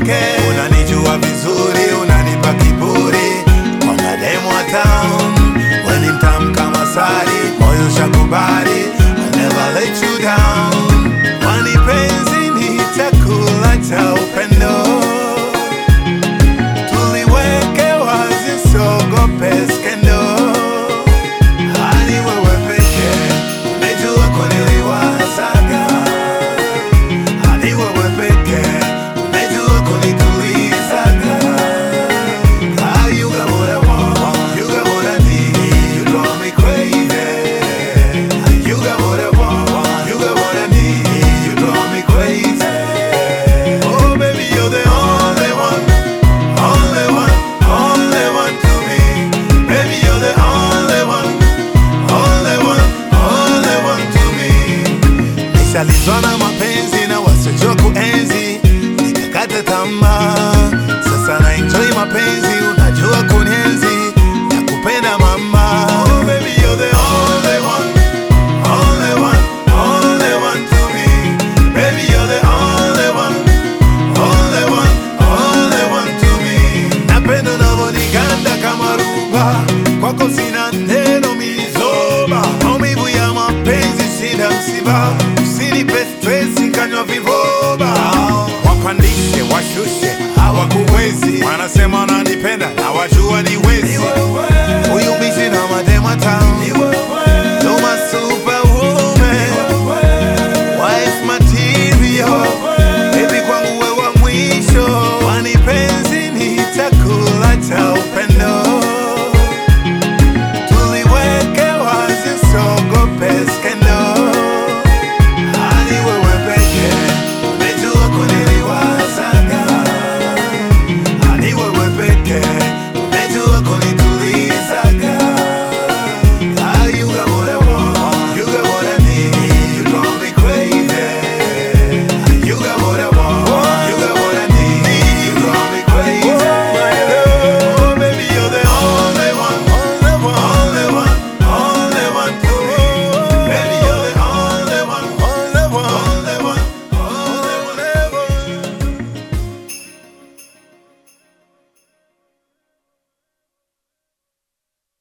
nitoke. Unanijua vizuri, unanipa kiburi kwa mademu wa town. We ni mtamu kama sari, moyo shakubali, I'll never let you down. Kwani penzi ni chakula cha upendo tuliweke wazi, siogope skendo. Hadi wewe pekee umejua kuniliwazaga, hadi wewe pekee umejua kunitulizaga. Ah, you got what I want, you got what I need, you drive me crazy. You got what I want, you got what I need, you drive me crazy. Oh baby, you're the only one. Only one, only one to me. Baby, you're the only one, only one, only one to me. Nishalizwa na mapenzi na wasiojua kuenzi, nikakata tamaa. Sasa na enjoy mapenzi, unajua kunienzi, nakupenda mama. Oh, baby, you're the only one, only one, only one to me. Baby, you're the only one. Only one, only one to me. Napenda unavyoniganda kama ruba, kwako sina neno mizoba, maumivu ya mapenzi sina msiba, usinipe stresi kanywa vivoba, wapandishe washushe